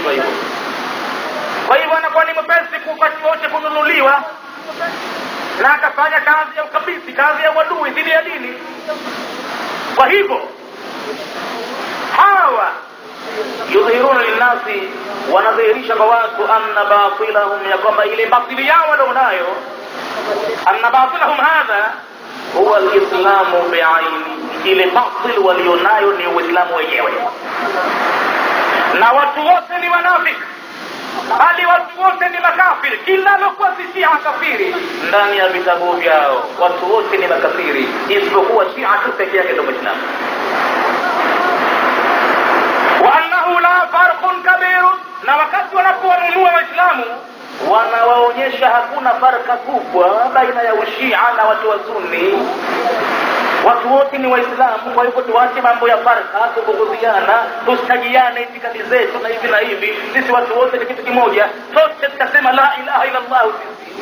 hivyo hivyo kwa hivyo anakuwa ni mwepesi wakati wote kununuliwa na akafanya kazi ya ukabisi kazi ya uadui dhidi ya dini kwa hivyo hawa yudhihiruna linnasi wanadhihirisha kwa watu anna batilahum ya kwamba ile batili yao walionayo anna batilahum hadha huwa lislamu biaini ile batil walionayo ni uislamu wenyewe na watu wote ni wanafiki bali watu wote ni makafiri kila alokuwa si shia kafiri ndani ya vitabu vyao watu wote ni makafiri isipokuwa shia tu peke yake ndo mwislamu waannahu la farqun kabirun na wakati wanapowanunua waislamu wanawaonyesha hakuna farka kubwa baina ya ushia na watu wa sunni watu wote ni waislamu kwa hivyo tuache mambo ya farka kubughudhiana tustajiane itikadi zetu na hivi na hivi sisi watu wote ni kitu kimoja sote tutasema la ilaha illa llahu sisi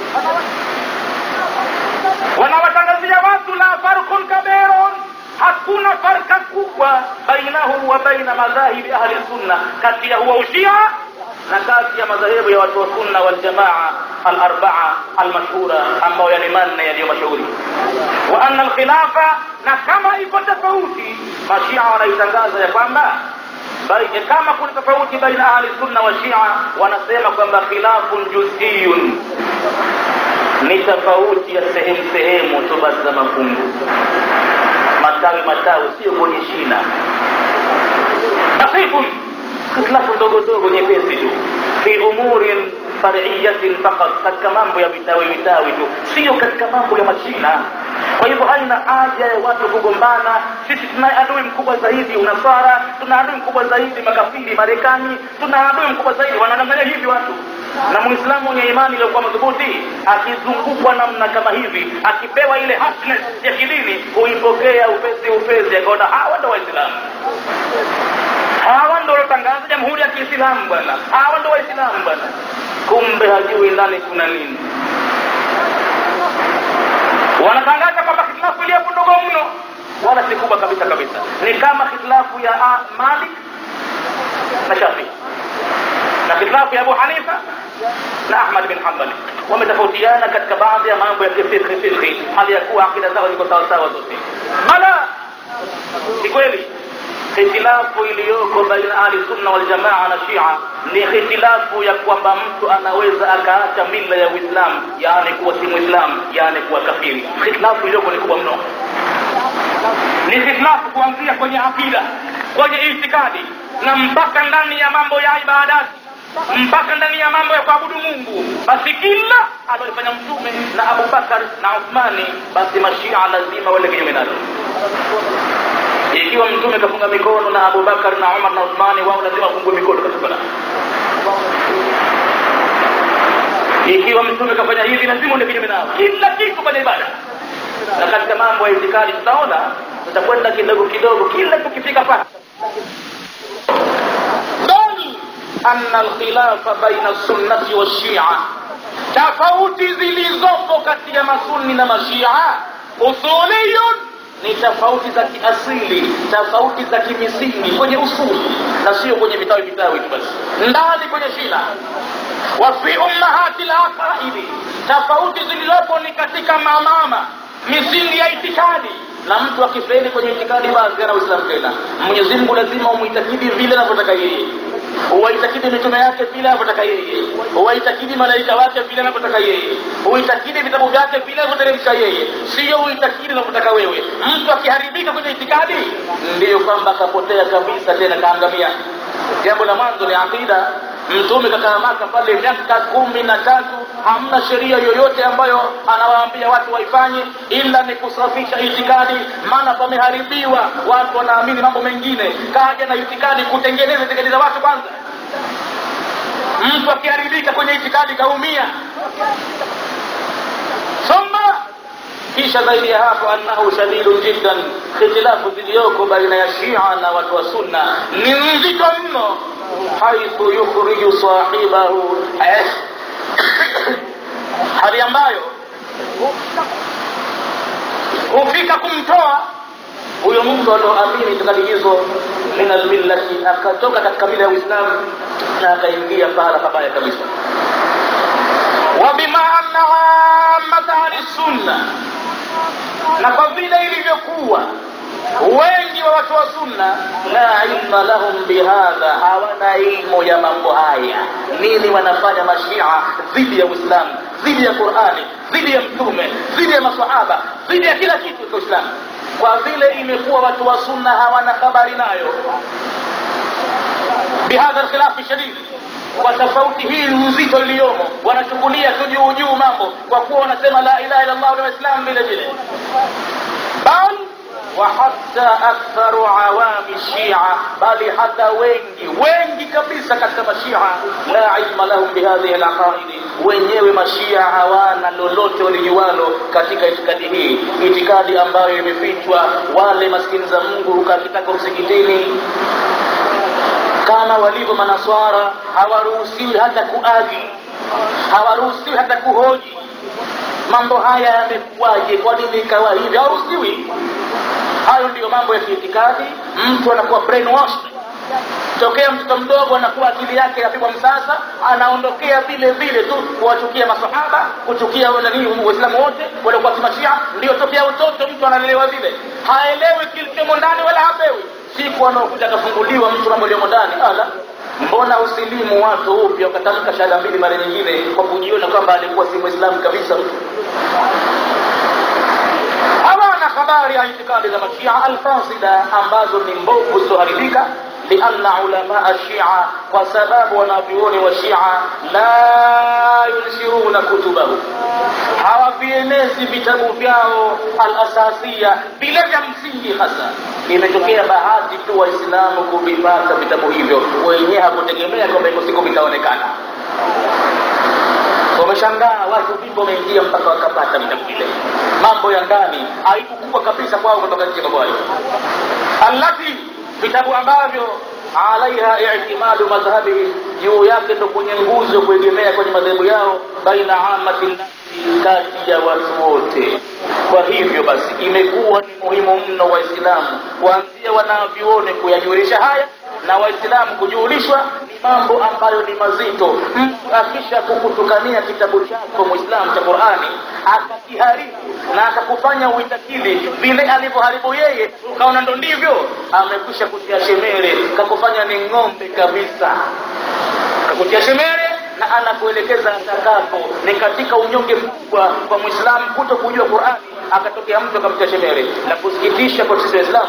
wanawatangazia watu la farqun kabirun hakuna farka kubwa bainahu wa baina madhahibi ahli sunna kati ya huwa ushia na kati ya madhehebu ya watu wa sunna waljamaa alarbaa almashhura ambayo yani manne yaliyo mashuhuri wa anna alkhilafa na kama iko tofauti mashia wanaitangaza ya kwamba kama kuna tofauti baina ahli sunna wa shia wanasema kwamba khilafun juziyun ni tofauti ya sehemu sehemu tu basi za mafungu matawi matawi sio kwenye shina basitun hitilafu ndogo ndogo nyepesi tu fi umurin fariyatin fakat katika mambo ya vitawi vitawi tu sio katika mambo ya mashina kwa hivyo haina haja ya watu kugombana sisi tuna adui mkubwa zaidi unasara tuna adui mkubwa zaidi makafiri marekani tuna adui mkubwa zaidi wanadanganya hivi watu na muislamu mwenye imani iliyokuwa madhubuti akizungukwa namna kama hivi akipewa ile happiness ya kidini huipokea upesi upesi akaona hawa ndo waislamu hawa ndo walotangaza jamhuri ya kiislamu bwana hawa ndo waislamu bwana kumbe hajui ndani kuna nini wanatangaza kwamba hitilafu iliyopo ndogo mno wala si kubwa kabisa kabisa ni kama hitilafu ya ah, malik na shafii na hitilafu ya abu hanifa na ahmad bin hambali wametofautiana katika baadhi ya mambo ya kifikhi fikhi hali ya kuwa akida zao ziko sawasawa zote bala si kweli hitilafu iliyoko baina ahli sunna wal jamaa na shia ni hitilafu ya kwamba mtu anaweza akaacha mila ya uislamu yaani kuwa si muislamu yaani kuwa kafiri hitilafu iliyoko ni kubwa mno ni hitilafu kuanzia kwenye akida kwenye itikadi na mpaka ndani ya mambo ya ibadati mpaka ndani ya mambo ya kuabudu mungu basi kila aliyofanya mtume na abubakar na uthmani basi mashia lazima wale kinyume nalo ikiwa mtume kafunga mikono na abubakar na umar na uthmani wao lazima wafungue mikono katika sala ikiwa mtume kafanya hivi lazima uende kinyume nao kila kitu kwenye ibada na katika mambo ya itikadi tutaona tutakwenda kidogo kidogo kila tukifika pale bali anna alkhilafa baina sunnati washia tofauti zilizopo kati ya masunni na mashia usuliyun ni tofauti za kiasili tofauti za kimisingi kwenye usuli na sio kwenye vitawi vitawi tu basi ndani kwenye shina wa fi ummahati laqaidi tofauti zilizopo ni katika mamama misingi ya itikadi na mtu akifeli kwenye itikadi basi ana uislamu tena mwenyezi mungu lazima umuitakidi vile anavyotaka yeye huwaitakidi mitume yake vile anavyotaka yeye huwaitakidi malaika wake vile anavyotaka yeye huitakidi vitabu vyake vile anavyoteremsha yeye siyo uitakidi unavyotaka wewe mtu akiharibika kwenye itikadi ndiyo kwamba akapotea kabisa tena kaangamia jambo la mwanzo ni akida mtume kakaa maka pale miaka kumi na tatu hamna sheria yoyote ambayo anawaambia watu waifanye ila ni kusafisha itikadi maana pameharibiwa watu wanaamini mambo mengine kaja na itikadi kutengeneza itikadi za watu kwanza mtu akiharibika kwenye itikadi kaumia thumma kisha zaidi ya hapo annahu shadidun jiddan hitilafu ziliyoko baina ya shia na watu wa sunna ni nzito mno haithu yukhriju sahibahu hali ambayo hufika kumtoa huyo mtu alioamini itikadi hizo min almillati akatoka katika mila ya uislamu na akaingia pahala pabaya kabisa wabima anna amata ahli sunna na kwa vile ilivyokuwa wengi wa watu wa sunna la ilma lahum bihadha hawana ilmu ya mambo haya nini wanafanya mashia dhidi ya uislamu dhidi ya qurani dhidi ya mtume dhidi ya masahaba dhidi ya kila kitu cha uislamu kwa vile imekuwa watu wa sunna hawana habari nayo bihadha alkhilafi shadid kwa tofauti hii nzito iliyomo wanachukulia tu juu juu mambo kwa kuwa wanasema la ilaha illa allah na waislamu vile vile bal وحتى أكثر عوام الشيعة بل حتى wengi wengi kabisa katika mashia la ilma lahum bihadhihi alaqaid wenyewe mashia hawana lolote walijuwalo katika itikadi hii itikadi ambayo imefichwa wale maskini za mungu kakitaka msikitini kama walivyo manaswara hawaruhusiwi hata kuagi hawaruhusiwi hata kuhoji mambo haya yamekuwaje kwa nini ikawa hivi hawaruhusiwi hayo ndiyo mambo ya kiitikadi mtu anakuwa brainwashed tokea mtoto mdogo anakuwa akili yake yapigwa msasa anaondokea vile vile tu kuwachukia masahaba kuchukia waislamu wote waliokuwa kimashia ndio tokea utoto mtu analelewa vile haelewi kilichomo ndani wala hapewi siku anaokuja akafunguliwa mtu mambo aliyomo ndani ala mbona usilimu watu upya ukatamka shahada mbili mara nyingine kwa kujiona kwamba alikuwa si mwislamu kabisa mtu hawana habari ya itikadi za mashia alfasida ambazo ni mbovu zilizoharibika lianna ulamaa shia kwa sababu wanavyuoni wa shia la yunshiruna kutubahu hawavienezi vitabu vyao alasasia vile vya msingi hasa imetokea bahati tu waislamu kuvipata vitabu hivyo wenyewe hakutegemea kwamba iko siku vitaonekana wameshangaa watu vipo wameingia mpaka wakapata vitabu vile mambo ya ndani haikukua kabisa kwao kutoka nje mambo hayo allati vitabu ambavyo alaiha itimadu madhhabihi juu yake ndo kwenye nguzo kuegemea kwenye madhehebu yao baina amati nasi kati ya watu wote kwa hivyo basi imekuwa ni muhimu mno waislamu kuanzia wanavyuone kuyajulisha haya na waislamu kujulishwa ni mambo ambayo ni mazito mtu akisha kukutukania kitabu chako mwislamu cha qurani akakiharibu na akakufanya uitakili vile alivyoharibu yeye ukaona ndo ndivyo amekwisha kutia shemere kakufanya ni ng'ombe kabisa kakutia shemere na anakuelekeza atakapo ni katika unyonge mkubwa kwa mwislamu kuto kujua qurani akatokea mtu akamtia shemere na kusikitisha kwa sisi waislamu